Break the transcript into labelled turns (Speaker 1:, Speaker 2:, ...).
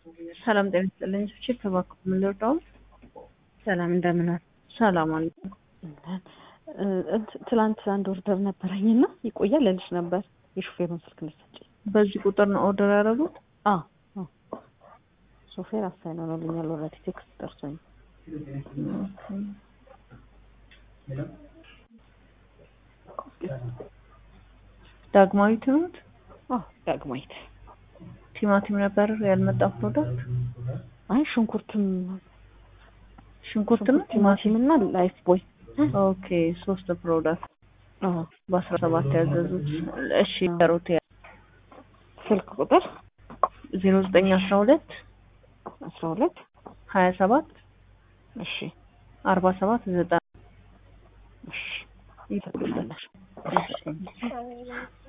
Speaker 1: ሰላም ጤና ይስጥልኝ። ሶቼ ተባክኩ ምን ልርዳው?
Speaker 2: ሰላም እንደምን ዋል?
Speaker 1: ሰላም አለ።
Speaker 2: ትላንት አንድ ኦርደር ነበረኝ እና ይቆያል ልልሽ ነበር የሹፌሩን ስልክ ልትሰጪኝ።
Speaker 1: በዚህ ቁጥር ነው ኦርደር ያደረጉት?
Speaker 2: አዎ አዎ። ሾፌር አሳይን ሆኖልኛል። ኦልሬዲ ቴክስት ደርሶኝ
Speaker 1: ዳግማዊት ነዎት?
Speaker 2: አዎ ዳግማዊት።
Speaker 1: ቲማቲም ነበር ያልመጣ ፕሮዳክት?
Speaker 2: አይ ሽንኩርትም
Speaker 1: ሽንኩርት ነው
Speaker 2: ቲማቲም እና ላይፍ ቦይ
Speaker 1: ኦኬ ሶስት ፕሮዳክት
Speaker 2: አዎ
Speaker 1: በአስራ ሰባት ያዘዙት። እሺ ያሩት
Speaker 2: ስልክ ቁጥር
Speaker 1: ዜሮ ዘጠኝ አስራ ሁለት
Speaker 2: አስራ ሁለት
Speaker 1: ሀያ ሰባት
Speaker 2: እሺ
Speaker 1: አርባ ሰባት ዘጠና
Speaker 2: እሺ
Speaker 1: ይፈቅዳል።
Speaker 2: ይፈቅድልናል።
Speaker 1: እሺ